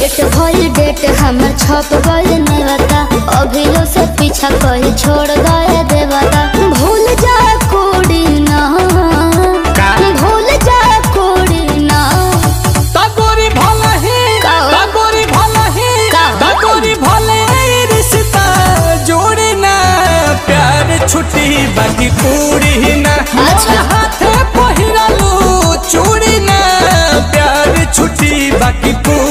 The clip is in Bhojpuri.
सेट भइल डेट हमर छप गइल नेवता अभियो से पीछा कही छोड़ गए देवता भूल जा कोड़ी ना का? भूल जा कोड़ी ना तगोरी भला ही का? तगोरी भला ही का? तगोरी भले रिश्ता जोड़ी ना प्यार छुट्टी बाकी पूरी ना अच्छा। हाथे पहिरालू चूड़ी ना प्यार छुट्टी बाकी पूरी